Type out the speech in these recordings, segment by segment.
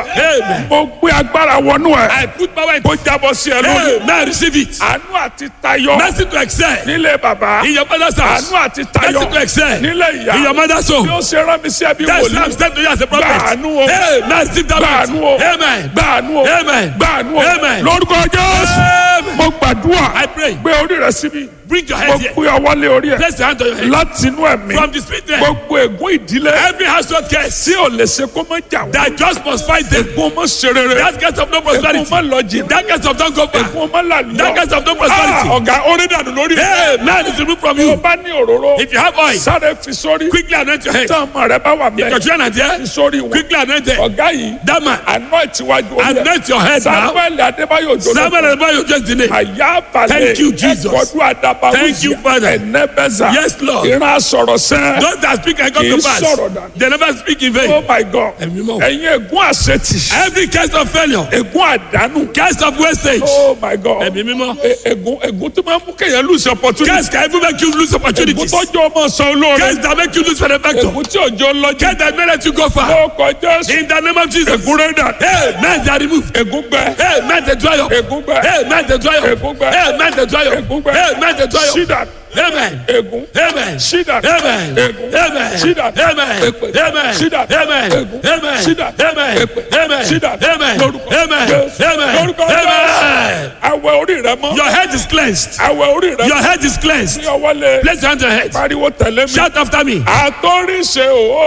Amen. mo gbé agbára wọnú ẹ I put power in. kó jábọ́ sí ẹ lórí Amen. Receive it. àánú àti tayọ Mercy to excel. nílé bàbá In your father's house. àánú àti tayọ Mercy to excel. nílé ìyá In your mother's bí home. ó ṣe rán mi sí ẹbí That's why I'm wòlíì standing to you as a prophet. Gbàánú o. Amen. Receive that gbàánú o mercy. Amen. gbàánú o Amen. gbàánú o Amen. lórúkọ jésù Amen. mo gbàdúrà I pray. gbé orí rẹ síbi Bring your mo head here. gbé ọwọ́ lé orí ẹ Place your hand on your head. láti inú ẹ̀mí From the spirit there. gbogbo ègún ìdílé Every household curse tí ò lè ṣe kó má jà wọ́n that just must fight them. ègún mọ́ ṣe rere That curse of no ègún prosperity. mọ́ lọ jìnnà That curse of don't go far. ègún mọ́ làlùyọ That curse of no Ah, prosperity. ọ̀gá orí dànù lórí rẹ Hey, man is removed from tó o you. bá ní òróró If you have oil, sáré fi sórí quickly anoint your head. tí ọmọ rẹ bá wà Your bẹ́ẹ̀ children are fi there. sórí wọn Quickly anoint them. ọ̀gá yìí That man, àná ìtiwájú orí ẹ anoint your head now. samuel adébáyò jọlọ Samuel and Bayo just the name. àyà balẹ̀ Thank you, Jesus. ẹ̀kọ́dún àdàbà Thank you, Father. ẹ̀nẹ́bẹ̀zà Yes, Lord. ìran sọ̀rọ̀ sẹ́ Those that speak and come Kì í to pass, sọ̀rọ̀ dànù. they never speak in oh vain. my god Ẹ̀mí mọ́. ẹ̀yin ègún àṣetì Every case of failure, ègún àdánù case of wastage, oh my god ẹ̀mí mímọ́. E- ègún ègún tó máa ń mú kéèyàn lose opportunity Case can even make you lose ègún opportunities. tọ́jú ọmọ sọ olóore Case that make you lose benefactor. ègún tí òjò lọ́jọ́ Case that may let you go far. ó kọjá sí In the name of Jesus. ègún rẹ̀ dà Hey, men they are removed. ègún gbẹ Hey, men they dry up. ègún gbẹ Hey, men they dry up. Ègún gbẹ. Hey, men they dry up. ègún gbẹ Hey, men they dry up. sídà Amen. ègún Amen. sídà Amen. ègún Amen. sídà Amen. èpè Amen. sídà Amen. ègún Amen. sídà Amen. èpè Amen. sídà Amen. lórúkọ Amen. Jésù Amen. lórúkọ Amen. Jésù àwẹ̀ orí rẹ mọ́ Your head is cleansed. àwẹ̀ orí rẹ Your mọ́ head is cleansed. ní ọwọ́ lé Place your hand on your head. pariwo tẹ̀lé mi Shout after me. àtọ́ríṣe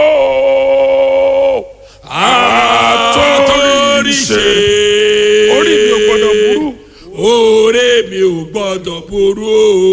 ooo àtọ́ríṣe orí mi ò gbọdọ̀ burú Oore mi ò gbọdọ̀ burú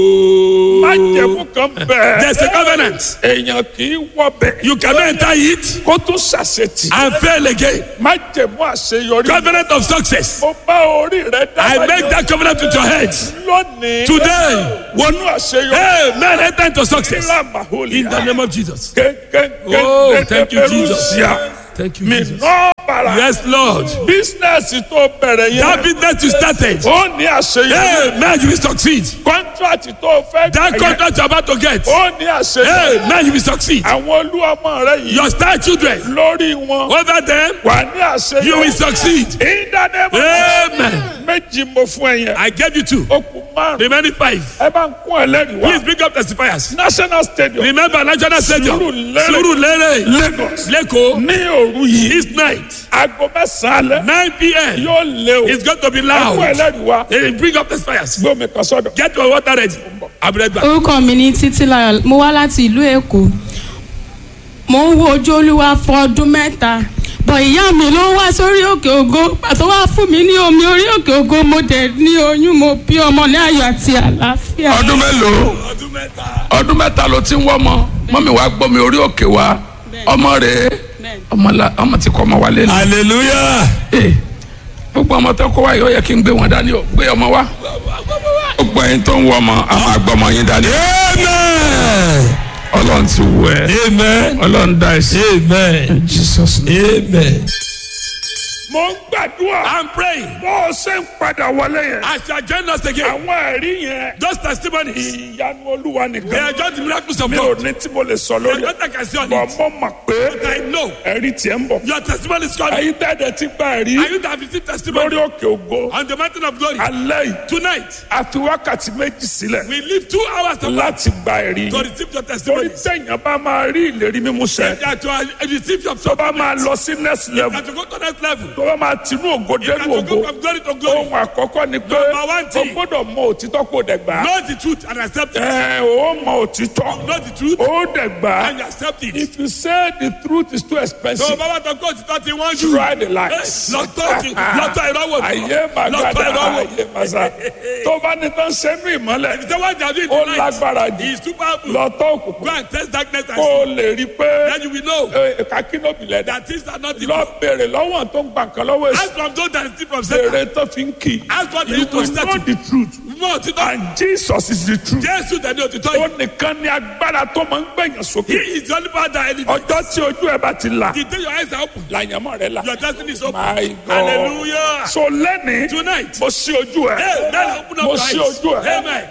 o. májẹ̀mú kan bẹ́ẹ̀ There's a covenant. èèyàn kì í wọbẹ̀ You cannot enter it kó tún ṣàṣetì and fail again. májẹ̀mú àṣeyọrí Covenant of success. mo bá orí rẹ I dábàá make that covenant with your head. lónìí Today. wọnú àṣeyọrí Hey, man, enter into success. lámàhólì In the name of Jesus. kéńkéńké Oh, thank you, Jesus. Rúṣíà. Thank you, mi Jesus. náà bàrà Yes, Lord. bísínẹ́sì tó bẹ̀rẹ̀ That yẹn business you started. ó ní àṣeyọrí Hey, man, you will succeed. kọ́ńtrátì tó fẹ́ That gbà yẹn contract you're about to get. ó ní àṣeyọrí Hey, man, you will succeed. àwọn olúwọmọ rẹ yìí Your star children. lórí wọn Over them, wà ní àṣeyọrí you will succeed. ìdánimọ̀ Amen. méjì mo fún ẹ yẹn I gave you two. ó kù márùn Remaining five. ẹ bá ń kún ẹlẹ́rìí Please wá bring up testifiers. national stadium Remember National Stadium. Surulere. Surulere. lagos Leko. ní òru yìí This night, aago mẹ́sàn-án alẹ́ 9 p.m. yóò lé o It's going to be ẹ kún loud. ẹlẹ́rìí wá Hey, bring up testifiers. gbé omi kan sọ́dọ̀ Get your water ready. I'll be right back. orúkọ mi ní títílayọ̀ mo wá láti ìlú èkó mo ń wo ojú olúwa fún ọdún mẹ́ta bọ̀ ìyá mi ló wá sórí òkè ògo pàtó wá fún mi ní omi orí òkè ògo mo dẹ̀ ní oyún mo bí ọmọ ní ayọ̀ àti àlàáfíà. ọdún mélòó Ọdún mẹ́ta. ọdún mẹ́ta ló ti ń wọ́ ọmọ mọ́mi wàá gbọ́ mi orí òkè wa ọmọ rẹ̀ ọmọ la ọmọ ti kọ́ ọmọ wa lé ní. Hallelujah. Ee, gbogbo ọmọ tó kó wa yìí ó yẹ kí n gbé wọn dání o gbé ọmọ wa. gbogbo ẹyin tó ń wọ ọmọ a máa gbọ́ ọmọ yín dání. Amen. ọlọ́run ti wù ẹ́ Amen. ọlọ́run dá ẹ sí. Amen. jesus name. Amen. mo ń gbàdúrà I'm praying. bó o ṣe ń padà wọlé yẹn. As you are joining us again, àwọn ẹ̀rí yẹn those testimonies, ìyanu olúwa they nìkan. are just the miracles of mi ò God. ní tí mo lè sọ There's lórí ẹ̀. nothing I can say on bọ̀ it. mo mọ̀ pé But I know ẹ̀rí tiẹ̀ ń bọ̀. your testimony is coming. ẹ̀yin tẹ́lẹ̀ ti gba ẹ̀rí And you that have received testimony lórí òkè ògo on the mountain of glory alẹ́ yìí tonight, a fi wákàtí méjì sílẹ̀ we leave two hours to, láti gba ẹ̀rí to yìí. receive your torí testimony. sẹ́yìn bá máa rí ìlérí mímú sẹ́ That to uh, receive your tó bá máa supplement. lọ sí next level And to go to next level. tó bá máa tinú ògo And dénú to go ògo from glory to glory. ohun àkọ́kọ́ ni pé Number one o thing. gbọ́dọ̀ mọ òtítọ́ kó o dẹ̀ gbà á. Know the truth and accept it. ẹ o mọ òtítọ́ Know the truth o dẹ̀ gbà á. and you accept it. if you say the truth is too So expensive bàbá tó kó òtítọ́ ti wọ́n jù. try the lies. Lọ́tọ̀ ti lọ́tọ̀ ìrọ́wọ́. ayé Lọ́tọ̀ màgàdà ìrọ́wọ́. ayé màsà tó bá ní tán sẹ́nu ìmọ́lẹ̀ Ìṣe wá dàbí ó tonight. lágbára He jù is too powerful. lọ́tọ́ Go òkùnkùn and test darkness and kó see. o lè rí i pé Then you will know kakínóbìlẹ̀ dà that things are not lọ evil. béèrè lọ́wọ́ tó ń gbà kan lọ́wọ́ èsì Ask from those that steal from Satan. béèrè tó fi ń kì í Ask what they you used to will set know you. the truth Mọ̀ òtítọ́. and Jesus is the truth Jésù tẹ̀lé òtítọ́ ó yìí. nìkan ní agbára tó máa ń gbẹ̀yàn He sókè is the only power that elevates. ọjọ́ tí ojú ẹ bá ti là The day your eyes are open, làyànmọ́ rẹ là your destiny is open. My God. Hallelujah. so lẹ́ni Tonight, mo sí ojú ẹ Hey, now open up mo your sí eyes. ojú ẹ Amen. ẹ̀yin ó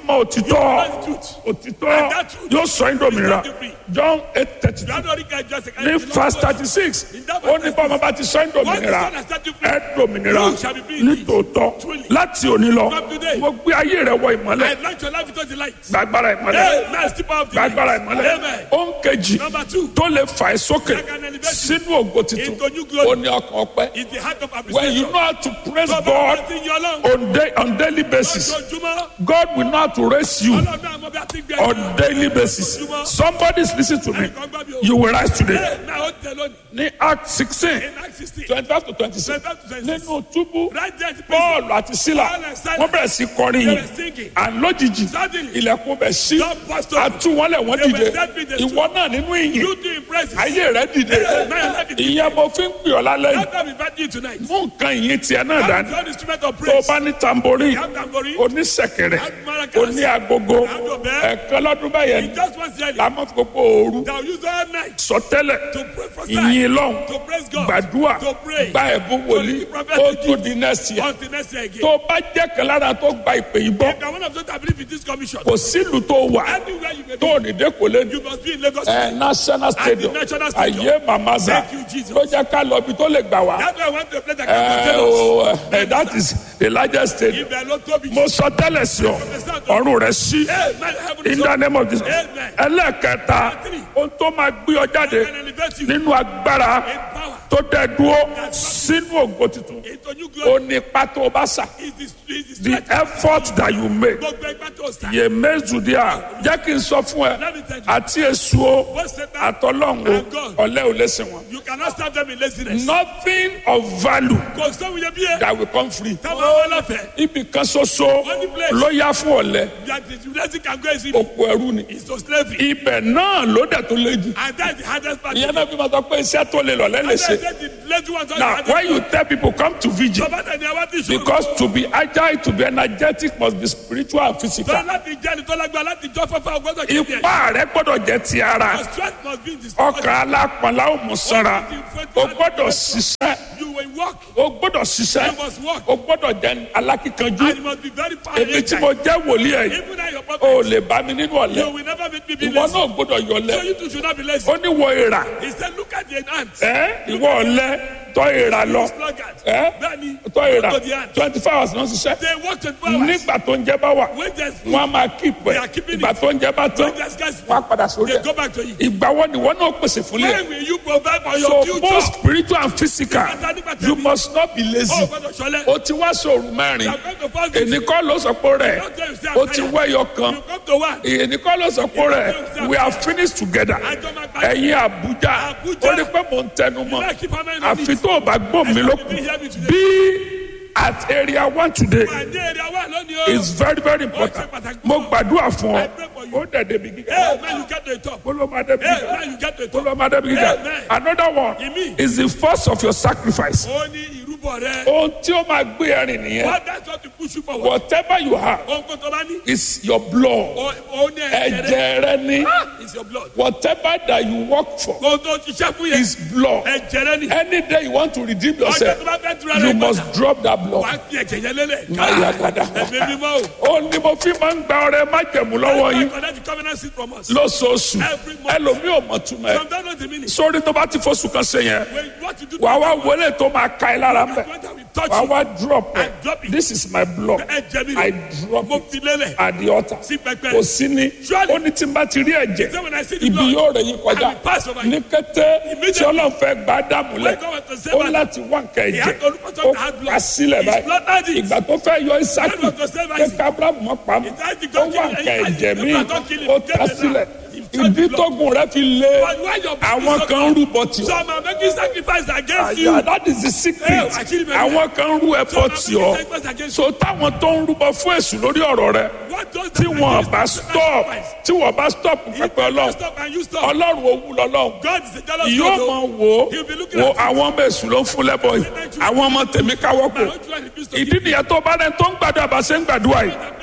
mọ òtítọ́ know the truth. òtítọ́ And that truth yóò sọ yín dòmìnira will set you free. John eight thirty two January can just ní verse thirty six ó ní bọ́mọ bá ti sọ yín dòmìnira ẹ dòmìnira You shall be free nítòótọ́ Truly. láti òní lọ From today. mo gbé ayé rẹ wọ ìmọ́lẹ̀ I launch your life into the light. gbàgbára ìmọ́lẹ̀ Amen. Step out of the gbàgbára light. ìmọ́lẹ̀ Amen. ó ń kejì Number two. tó lè fà ẹ́ sókè That can elevate you sínú ògo tuntun into new glory. ó ní ọkàn ọpẹ́ Is the heart of when you appreciation. know how to praise Bàbá God bá ti yan Ọlọ́run. on, day, on daily basis Lójoojúmọ́. God will know how to raise you Ọlọ́run náà mọ bí a ti gbé ẹ̀ka. on daily basis somebody is listening to me Ẹnìkan gbọ́ mi o. you will rise today Ẹ náà ó tẹ lónìí. ní Act sixteen In Acts sixteen. twenty five to twenty six Twenty-five to twenty-six. nínú túbú Right there at the prison. Paul àti Sílà Paul and Silas. wọ́n bẹ̀rẹ̀ sí kọrin They yìí were singing. and lójijì Suddenly. ilẹ̀kùn bẹ̀ sí God burst open. àtúwọ́lẹ̀ wọ́n They were dìde set free, they ìwọ náà nínú ìyìn You do impress. ayé rẹ dìde Hey, man, let me- ìyẹn mo fi ń pè ọ́ lálẹ́ yìí That time invite you tonight. mú nǹkan ìyìn tiẹ̀ náà Have dání your instrument of tó o praise. bá ní tamborí Have tambourine. oníṣẹ̀kẹ̀rẹ̀ Have maracas. oní agogo Have your bell. ẹ̀kan lọ́dún báyẹn In just one year. la máa fi gbogbo ooru They'll use all night sọtẹ́lẹ̀ to pray for ìyìn lọ́hùn to praise God. gbàdúrà To pray. gba ẹ̀bùn wòlíì To prophet ó to tún di next year Until next year again. tó o bá jẹ́ kan lára tó gba ìpè yìí gbọ́ If you are one of those that believe in this commission, kò sílùú tó wà anywhere you may tó be, ò ní dé kò lé ní you must be in Lagos. ẹ national stadium national stadium. ayé mamaza Thank you, Jesus. ló jẹ́ ká lọ ibi tó lè gbà wá That's why I want to play the ẹ captain. o ẹ that is the largest stadium Ibẹ̀ ló tóbi. mo sọ tẹ́lẹ̀ sí ọ ọ̀run rẹ̀ sí Amen. Heaven is in the name of Jesus Amen. ẹlẹ́ẹ̀kẹta ohun tó máa gbé ọ jáde can elevate you nínú agbára in power. tó dẹ dúró sínú ògo tuntun Into new ó glory. ní pátó bá sà Is the is the the strength. effort that you make Gbogbo ẹgbẹ́ tó sá. yè méjìdíà jẹ́ kí n sọ fún ẹ Let me tell you. àti èso o Both Satan àtọlọ́hún and God. o ọ̀lẹ́ ò lè sìn wọn. You cannot stop them in laziness. nothing of value Kò sóhun yẹ bí yẹ. that will come free. Táwọn ọmọ ọlọ́fẹ̀ẹ́. ibì kan ṣoṣo Only place. ló yá fún ọ̀lẹ́ That the blessing can go easy. òkú ẹrú ni. Is to slavery. ibẹ̀ náà ló dẹ̀ tó lé jù. And that's the hardest part. ìyẹn náà fi máa sọ pé iṣẹ́ tó lè lọ lẹ́lẹ̀ And ṣe. that's the lazy ones. are the now hardest when you part. tell people come to vigil Bàbá tẹ̀ ní àwọn tí ìṣòro. because to be agile to be energetic must be spiritual and physical. Tọ́lá láti jẹ́ ni tọ́lá gba láti jọ́ fẹ́fẹ́ ọgbọ́dọ̀ kí ni ẹ̀. ipá rẹ gbọ́dọ̀ jẹ́ ti ara Your strength must be in the ọkàn alápọ̀nlá ò mú sanra o gbọ́dọ̀ ṣiṣẹ́ You will walk. o gbọ́dọ̀ ṣiṣẹ́ You must walk. o gbọ́dọ̀ jẹ́ alákíkanjú And you must be very èmi tí mo powerful. jẹ́ wòlíì ẹ̀ yìí Even at your o prophet. lè bá mi nínú You ọ̀lẹ́ will never make me be ìwọ lazy. náà gbọ́dọ̀ So yọlẹ̀ you too should not be lazy. ó ní wọ ìrà He said, look at the ant. ẹ ìwọ ọ̀lẹ́ tọ́ ìrà lọ Sluggard. ẹ Bẹ́ẹ̀ni, tọ́ ìrà go to the ant. twenty four hours náà ṣiṣẹ́ They work 24 hours. nígbà tó ń jẹ́ bá wà When there's food, wọ́n á máa kí They pẹ̀ are keeping ìgbà it. tó ń jẹ́ bá tán when there's scarcity, wọ́n á padà sórí they ẹ̀ go back to you. ìgbà wo ni wọ́n náà pèsè fúnlẹ̀ When will you provide for so your future? both spiritual and physical Nígbà tí- nígbà tí- you must not be lazy Oh, gbọ́dọ̀ ṣọlẹ̀. o ti wá sóòrù You mẹ́rin are going to fall victim. èní kọ́ ló sọ pé rẹ̀ Don't tell yourself o ti tired. wẹ́yọ kan You come to one. èní kọ́ ló sọ pé rẹ̀ we are finished together Àjọ máa parí. ẹ̀yin Àbújá Àbújá. ó ní pé mò ń tẹnu mọ́ You like keep hammer in on àfi it. tó o bá gbọ́ mi And ló you kù be here with today. bí at area one today Wà ní èrè àwa lónìí o. is very very important pàtàkì. mo gbàdúrà fún I ọ pray for you. ó dẹ̀ débi gíga Hey, man, you get to the top. ó ló máa débi Hey, gíga man, you get to the ó top. ló máa débi gíga Amen. another one Ìmí. is the first of your sacrifice Ó ní ìrúbọ rẹ. ohun tí ó máa gbé ẹrin nìyẹn What that's what to push you forward. whatever you have Ohun kò tó bá ní. is your blood Ó ó ní ẹ̀jẹ̀ rẹ. ẹ̀jẹ̀ rẹ ní Ah, It's your blood. whatever that you work for Ohun tó ṣiṣẹ́ fún yẹn. is blood Ẹ̀jẹ̀ rẹ ni. any day you want to redeem Ọjọ́ yourself tó bá fẹ́ tura you rẹ must padà. drop that blood Wà á fi ẹ̀jẹ̀ yẹn lélẹ̀. Ayagada. Ẹ̀mí mímọ́ o. ó ní mo fi máa ń gba ọrẹ májẹ̀mú lọ́wọ́ yín Collect the covenant seed from us. lóṣooṣù Every month. ẹlòmíì ò mọ̀ túmọ̀ ẹ̀ Some don't know the meaning. sórí tó bá ti fóṣù kan ṣe yẹn When what you do wà wá wọlé tó máa ka ẹ lára mbẹ When we touch wà you, wá drop I ẹ drop it. this is my blood ẹ̀jẹ̀ mi I rẹ̀. drop Mo it fi lélẹ̀. at the altar Sí pẹpẹ. kò sí ní Surely. ó ní tí n bá ti rí ẹ̀jẹ̀ Say when I see the ibi blood, yóò rẹ̀ yín kọjá I will pass over ní you. kété tí Immediately. ọlọ́run fẹ́ gbá dàmú lẹ̀ When God wants to save ó us, láti wá nǹkan He ẹ̀jẹ̀ had to look at ó the hard blood. kà sílẹ̀ His blood had báyìí it. ìgbà tó fẹ́ yọ Ísákì God was to save pé Isaac. kábírámù mọ́ pamọ́ He tried to ó go wá kill him. nǹkan He- ẹ̀jẹ̀ he- mi he don't kill him. ó Get ta it now. sílẹ̀ He tried ìdí to tógun rẹ fi lé But why your àwọn so- kan ń rúbọ tì ọ́ Some are making sacrifice against you. àyà that is the secret Hey, àṣírí bẹ̀rẹ̀. àwọn kan ń rú ẹbọ Some are tì making ọ́ sacrifice against so táwọn tó ń rúbọ fún èṣù lórí ọ̀rọ̀ rẹ What does tí that wọn against bá the stop sacrifice? tí wọn bá stop If pẹpẹ you Ọlọ́run stop and you stop, Ọlọ́run owú lọ́lọ́run God is a jealous yóò God. mọ oh. wo He'll be looking wo at you. àwọn ọmọ èṣù ló ń fún lẹ́bọ̀ yìí àwọn ọmọ tèmi káwọ́ My kù own children refuse to ìdí give nìyẹn tó bá rẹ tó ń gbàdúrà bá ṣe ń gbàdúrà yìí me.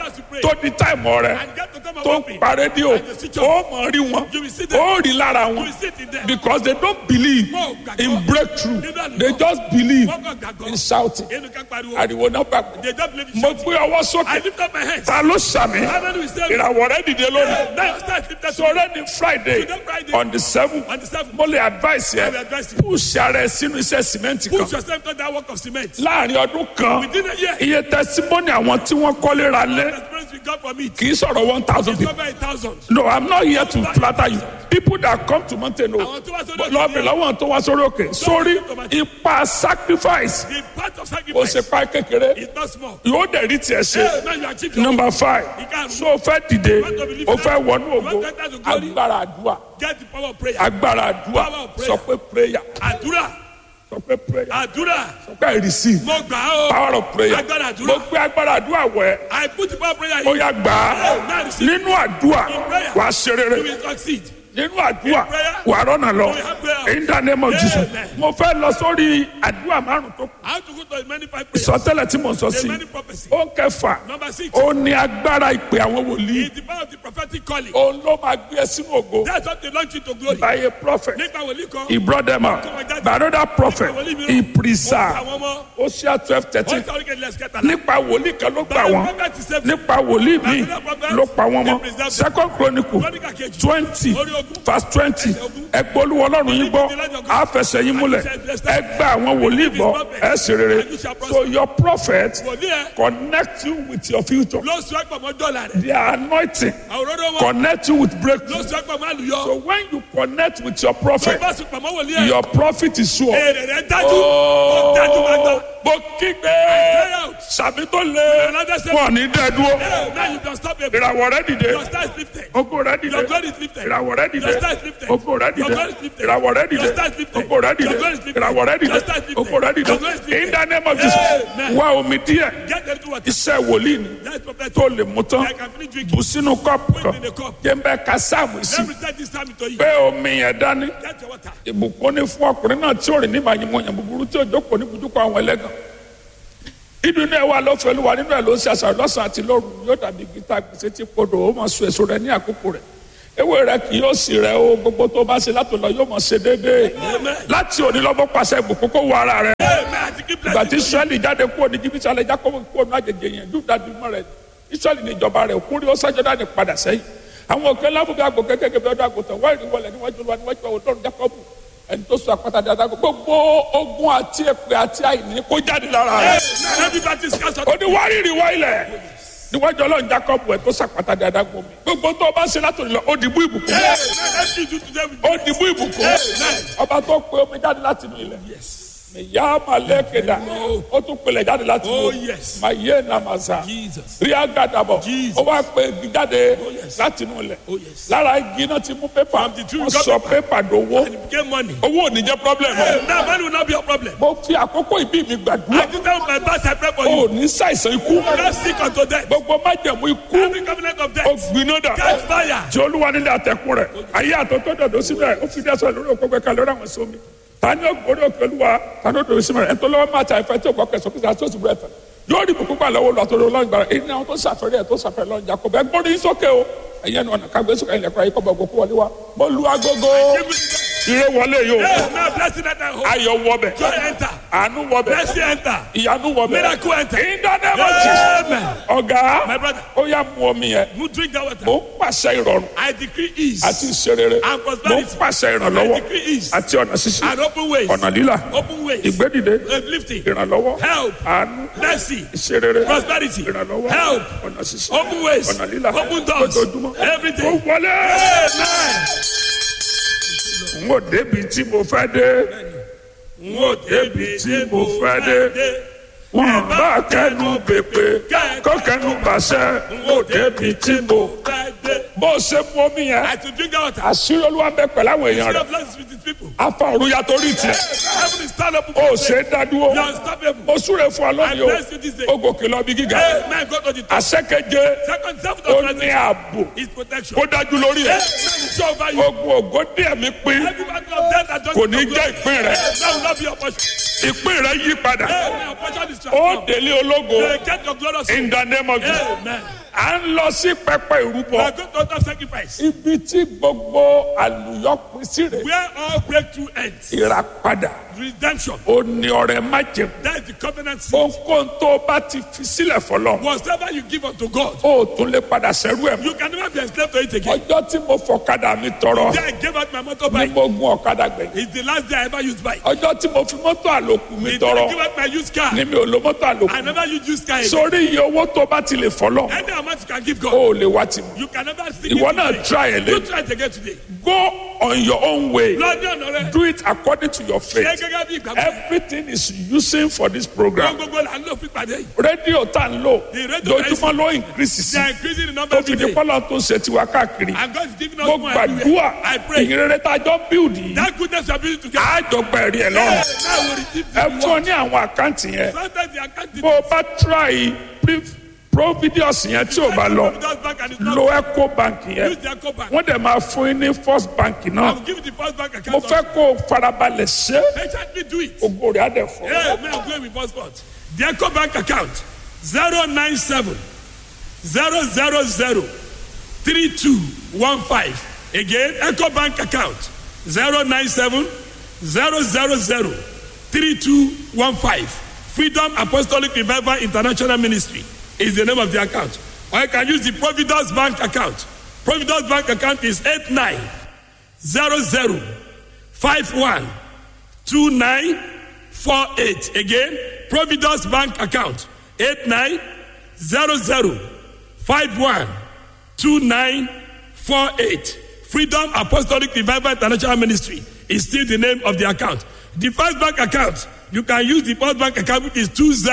as you pray. tó di táìmù rẹ And get to time of tó ń opening. pa rédíò And the switch off. ó mọ̀ rí wọn You will see them. ó rí lára You wọn will sit in there. because they don't believe Wọ́n ò gbàgbọ́. in breakthrough Nínú àlùkò. they just believe Wọ́n kàn gbàgbọ́. in shouting Inú ká pariwo. ariwo náà gbàgbọ́ They don't believe in mo shouting. gbé ọwọ́ I sókè lift up my hands. ta ló sàmì How many will say me? ìràwọ̀ rẹ dìde lónìí Now start lifted to sọ̀rọ̀ ní friday Today Friday. on the seven On the seventh. mo lè advice I will yẹ advise you. push ara ẹ sínú iṣẹ́ sìmẹ́ǹtì kan Put yourself on that work of cement. láàrin ọdún kan Within a year. iye testimony àwọn tí wọ́n kọ́lé ra lé The experience we got from it. kì í sọ̀rọ̀ one thousand It's people over a thousand. no i'm not here to flatter you people that come to mountain o Àwọn tó wá sórí òkè lọ́ọ̀bì lọ́wọ́ tó wá sórí òkè sórí ipa sacrifice The part of ó sacrifice ṣe pa kékeré is not small. yóò dẹ̀ rí tiẹ̀ ṣe Hey, now you achieve your number five Ìkarùn. so o fẹ́ dìde o fẹ́ wọnú ògo You want to enter to glory? agbára àdúrà Get the power of prayer. agbára àdúrà Power of prayer. sọ pé prayer Àdúrà. sọ pé prayer Àdúrà. sọ pé receive Mo gbà á o. power of prayer Agbára àdúrà. mo gbé agbára àdúrà wẹ̀ I put the power of prayer ó in. yá gbà á Now receive. nínú àdúrà wàá ṣe You rere will succeed. nínú àdúrà prayer, wàá rọ́nà lọ we have prayer. in the name of Jesus Amen. mo fẹ́ lọ sórí àdúrà márùn tó kù I have to go to many five prayers. sọtẹ́lẹ̀ tí mo sọ The sí many prophecy. ó kẹfà Number six. ó ní agbára ìpè àwọn wòlíì It's the power of the prophetic calling. òun ló máa gbé ẹ sínú ògo That's what they launch you to glory. by a prophet Nípa wòlíì kan. he brought them out by another prophet he preserved Àwọn ọmọ. Hosea twelve thirteen Wọ́n sọ wípé let's get along. nípa wòlíì kan ló gbà But the wọ́n prophet is saved. nípa wòlíì míì ló pa wọ́n mọ́ second chronicle Chronicle kejì. twenty Orí ogún. verse twenty ẹgbẹ́ olúwa ọlọ́run yín gbọ́ àfẹsẹ̀ yín múlẹ̀ ẹgbẹ́ àwọn wòlíì gbọ́ ẹ sì rere so your prophet Wòlíì ẹ̀ connect you with your future ló sọ ẹ̀pọ̀ mọ́ dọ́là rẹ̀. their anointing Àwòrán wọn connect you with ló breakthrough sọ ẹ̀pọ̀ mọ́ àlùyọ. so when you connect with your Tó prophet bá sùn pàmò wòlíì ẹ̀. your profit is sure. Èrè rẹ̀ dájú. Ó dájú gbàgbọ́. mo kígbe Cry out. sàmì tó lé wọn ní dẹ́dúró Hey, Now you can stop it. ìràwọ̀ rẹ dìde Your star is lifted. ogo rẹ dìde Your glory is lifted. ìràwọ̀ rẹ dìde Your star is lifted. ogo rẹ Your dìde glory is lifted. ìràwọ̀ rẹ dìde Your star is lifted. ogo rẹ dìde Your glory is lifted. ìràwọ̀ rẹ dìde Your star is lifted. ogo rẹ dìde Your glory is lifted. in the name of Jesus Amen. wá omi díẹ̀ Get them to what? iṣẹ́ wòlíì ni That's prophetic. tó lè mú tán I can finish drinking. bù sínú kọ́ọ̀pù kan Put it in a cup. jẹ́ ń bẹ́ ka sáàmù sí Let me take this time to you. pé omi yẹn dání Get your water. ìbùkún ní fún ọkùnrin náà tí ò rìn nígbà yìí mọ̀ yàn búburú tí ò jókòó ní bùdúkọ àwọn ẹlẹ́gàn inú inú ẹ wà lọ́fẹ̀ẹ́ ló wà nínú ẹ ló ń ṣe àṣàrò lọ́sàn-án àti lóru yóò dàbí gíta gbèsè tí kodò ó máa so èso rẹ ní àkókò rẹ ewé rẹ kì yóò sì rẹ o gbogbo tó bá ṣe látò lọ yóò máa ṣe déédéé láti òní lọ́bọ̀ pàṣẹ ìbùkún kó wọ ara rẹ Amen. I keep ìgbà tí blessing. israẹli jáde kúrò ní jìbìtì alẹ jákòó kúrò ní àjèjì yẹn dúdà dùmọ rẹ israẹli ní ìjọba rẹ kúrò ó sájọdá ní padà sẹ́yìn àwọn òkè lábùbí àgbò kékeré bí ọdún àgùntàn wọ́n rí wọlé níwájú olúwa níwájú àwọn ọdún jákòbù ẹni tó sọ àpáta dáadáa gbogbo ogun àti èpè àti àìní kó jáde lára rẹ Now everybody is cast out. ó ní wá rírì wá ilẹ̀ níwájú ọlọ́run jákòbù ẹ̀ tó sàpáta dáadáa gbòmí gbogbo tó o bá ṣe látòlù lọ ó dìbò ìbùkún Now everything you do today with ó dìbò ìbùkún ọba tó pe omi jáde láti inú ilẹ̀ ìyá malẹ́kẹ̀dá ó tún pelẹ̀ jáde láti inú Oh, yes. mayé namasa Jesus. rí agadabọ̀ Jesus. ó wá pe igi jáde láti inú ilẹ̀ Oh, yes. lára igi náà ti mú pépà From the tree we wọ́n got sọ pépà dowó And it became money. owó ò ní jẹ́ problem o. Hey, Now money will not be your problem. mo fi àkókò ìbí mi I gbàdúrà do tell my boss I pray for o you. ò ní ṣàìsàn ikú Don't sick unto death. gbogbo májẹ̀mú ikú Every covenant of ó death. gbiná dà Catch fire. tí olúwa nílé àtẹkùn rẹ̀ ayé àtọ́tọ́ dọ̀dọ̀ síbẹ̀ ó fi dẹ́sọ̀ lórí òkú gbẹ̀ka lórí àwọn sómi tani ó gbórí òkè olúwa tani ó dòdò síbẹ̀ ẹ̀ tó lọ́wọ́ máa ta ìfẹ́ tí ò gbọ́kẹ́ sókè sáà tó sì búrẹ́ tán yóò rí bùkún gbà lọ́wọ́ lọ́wọ́ àtọ́rọ́ ọlọ́run gbàrà èyí ni àwọn tó sàfẹ́rẹ́ ẹ̀ tó sàfẹ́rẹ́ lọ́run jà kó bẹ́ẹ̀ gbórí yín sókè o ẹ̀yẹ́ ni ọ̀nà kágbé sókè ilẹ̀kùn ayé kọ́ bọ̀ gòkú wọlé wa mo lu agogo ire wọlé yìí o Hey, now blessing that I hold. ayọ̀ wọbẹ̀ Joy enter. àánú wọbẹ̀ Blessing enter. ìyanu wọbẹ̀ Miracle enter. ìdánimọ̀ Amen. ọ̀gá My brother. ó yá mu omi yẹn You drink that water. mo ń pàṣẹ ìrọ̀rùn I decree ease àti ìṣerere And mo ń prosperity. pàṣẹ I ìrànlọ́wọ́ decree ease àti ọ̀nà ṣíṣí and open ways. ọ̀nà lílà Open ways. ìgbédìde Uplifting. ìrànlọ́wọ́ Help. àánú Mercy. ìṣerere Prosperity. ìrànlọ́wọ́ Help. ọ̀nà ṣíṣí Open ways. ọ̀nà lílà Open doors. lójoojúmọ́ Every ó day. wọlé Amen. n ò débi tí mo fẹ́ dé n ò débi tí mo fẹ́ dé wọn bá kẹnu pèpè kó kẹnu bàṣẹ n ò débi tí mo bó o ṣe mú omi yẹn As you drink that water, àṣírí olúwa bẹ pẹ̀lú àwọn èèyàn instead rẹ̀ of blessings with his people, afa òru ya torí tiẹ̀ heaven is stand up. o ṣe é dádúró You are unstoppable. o súre fún ọ lónìí I bless you this day. o o gòkè lọ bí gíga Amen. Go to the top. àṣẹkẹjẹ Second, seventh ó of ní translation ààbò is protection. kó dájú lórí ẹ Amen. Show over you. ogun ògo díẹ̀ mi pín Every battle of death that just kò ní jẹ́ ìpín rẹ That will not be your portion. ìpín rẹ yí padà Amen. Your portion is ó transformed. délé ológo They get your glorious in the name of Jesus Amen. à ń lọ sí pẹpẹ We ìrúbọ are going to altar sacrifice. ibi tí gbogbo àlùyọ pín sí rẹ Where all breakthrough ends. ìràpadà Redemption. ó ní ọrẹ májèm That is the covenant seed. ohunkóhun tó o bá ti fi sílẹ̀ fọlọ́ Whatever you give unto God, ó tún lè padà sẹ́rú ẹ̀ mọ́. you can never be enslaved to it again. ọjọ́ tí mo fọ̀kadà mi tọrọ Then I gave out my ni motorbike. mo gun ọ̀kadà gbẹ̀yìn It's the last day I ever used bike. ọjọ́ tí mo fi mọ́tò àlòkù mi It's the tọrọ I gave out my used car. ni mi ò lo mọ́tò àlòkù I never used used car again. sórí iye owó tó bá ti lè fọlọ́ Any amount you can give o God, ò lè wá tì mí you can never see ìwọ it náà today. try ẹ̀ You lé try it again today. go on your own way Lọ́dún ọ̀nà rẹ̀. do it according to your Ṣé faith gẹ́gẹ́ bí ìgbàgbọ́? everything is using for this program Gbogbo là ń lò fún ìpàdé yìí. rédíò tá n lò The radio lójúmọ́ ló increase sí They are increasing the number tó of fi di today. pọ́lọ́ tó ń ṣe tiwa káàkiri And God is giving us mo more gbàdúrà everywhere. I pray. ìyìnrere tá a jọ build yìí That goodness you are building together. àjọpọ̀ ẹ̀rí ẹ̀ Hey, lọ́rùn now we receive ẹ the fún ọ reward. ní àwọn àkáǹtì yẹn Sometimes the account bó o bá try pre- providius yẹn tí o bá lọ bank and it's not lo eco bank yẹn use their co-bank. wọ́n dẹ̀ máa fún yín ní first bank I náà will give you the first bank mo account. fẹ́ kó o farabalẹ̀ ṣe Patiently do it. ògo rẹ̀ á dẹ̀ fọ́ Hey, may I go with passport? The Eco Bank account 097 000 3215. Again, Eco Bank account 097 000 3215. Freedom Apostolic Revival International Ministry is the name of the account. Or you can use the Providence Bank account. Providence Bank account is 8900 51 2948. Again, Providence Bank account 8900512948. Freedom Apostolic Revival International Ministry is still the name of the account. The first bank account, you can use the first bank account which is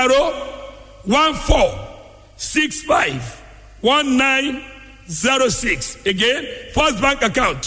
2014651906. Again, first bank account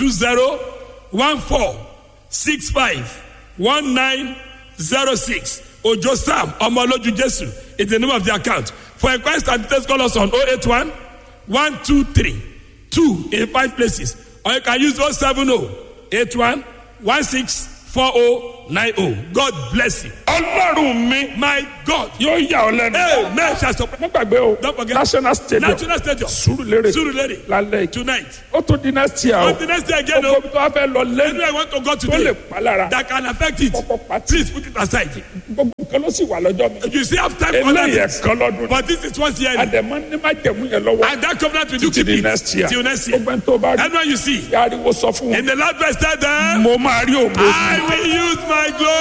2014651906. Ojo Sam Omoloju Jesu is the name of the account. For inquiries and details, call us on 081 123 2 in five places. Or you can use 070 81 16 4090. God bless you. ọlọ́run mi My God. yóò yà ọ́ lẹ́nu Amen. Shall support. mo gbàgbé o Don't forget. national stadium National Stadium. Surulere Surulere. lálẹ́ yìí Tonight. ó tún di next year o But the next day again, gbogbo oh, ibi tó wá fẹ́ lọ lẹ́nu anywhere I want to go tó lè today pa lára that can affect it, kọ́kọ́ pàtì please put it aside. gbogbo nǹkan ló sì wà lọ́jọ́ mi You still have time for eléyìí that. ẹ̀kan lọ́dún ni But this is once yearly. àdèmọ́ ní má jẹ̀mú yẹn lọ́wọ́ And that covenant will you títí keep di it next year till next year. gbogbo ẹni tó bá rí Anyone you see, ariwo sọ fún wọn in the last verse, tell them, mo máa rí ògo I will use my glory.